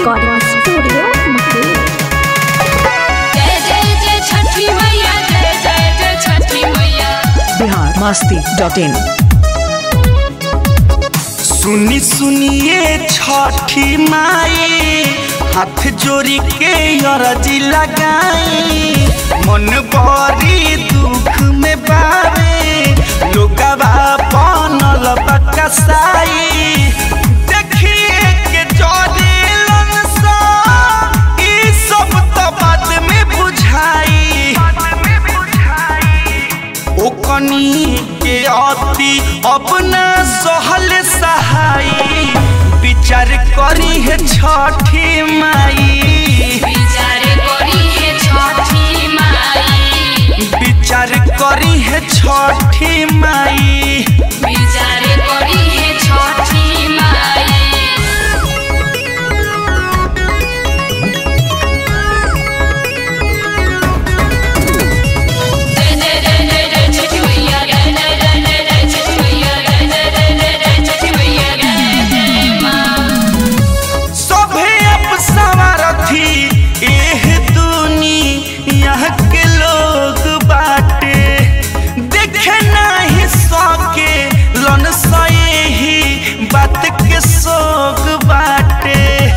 Recording Studio, Mahir. जय जय जय छठी मैया जय जय जय छठी मैया बिहार मस्ती डॉट इन सुनी सुनिए छठी माई हाथ जोड़ी के अरजी लगाई मन बड़ी दुख में बावे लोगवा बनल बकसाई देखिए के जरेलन सा ई सब तो बाद में बुझाई ओकनी के अति अपना सहल सहाई विचार करी है छठी माई विचार करी है छठी माई विचार करी है छठी माई विचार करी है छठी माई जय जय जय जय जय छठी मैया जय जय जय जय जय छठी मैया जय जय जय जय जय छठी मैया जय जय माँ सभे अब सवारथी एह दुनिया के लोग बाटे देखे नहीं सके लन सही बात के सोग बाटे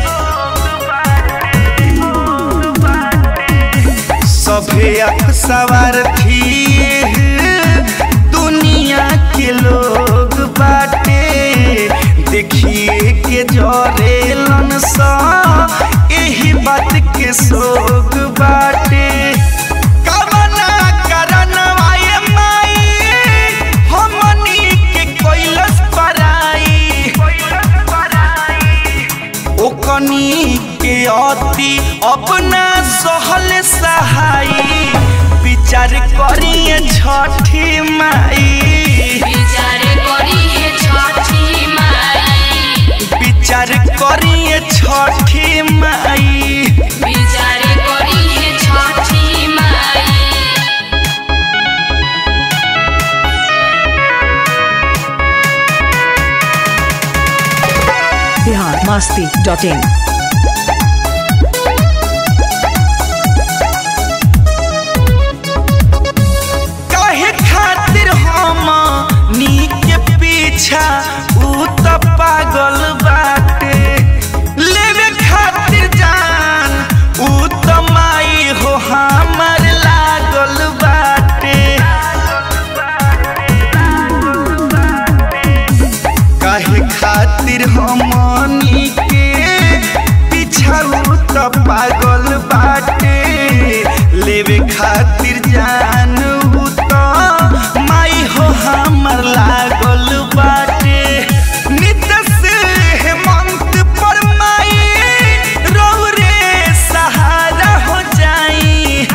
सभे अब सवारथी एह दुनिया के लोग बाटे देखिए के जरे लन सा एही बात के सोग बाटे कवना करनवा ये माई हमनी के कोइलस पराई ओकनी के अति अपना सहल सहाई विचार करिए छठी माई विचार करी है छठी माई विचार करिए छठी माई विचार करी है छठी माई बिहार मस्ती डॉट इन काहे खातिर हम नी के पीछा ऊ त पागल बाटे लेवे खातिर जान ऊ त माई हो हमर लागल बाटे काहे खातिर हमनी के पीछा ऊ त पागल बाटे लेवे खातिर जान ऊ त माई हो हमर लागल बाटे नित्य से हेमंत पर माई रौरे सहारा हो जाई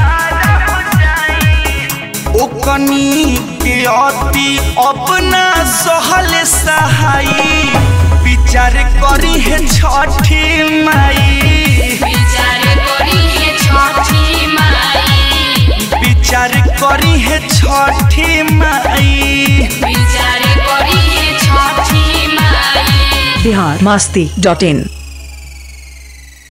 ओकनी के अति अपना सहल सहाई विचार करी है छठी माई विचार करी है छठी माई विचार करी है छठी माई विचार करी है छठी माई बिहार मस्ती डॉट इन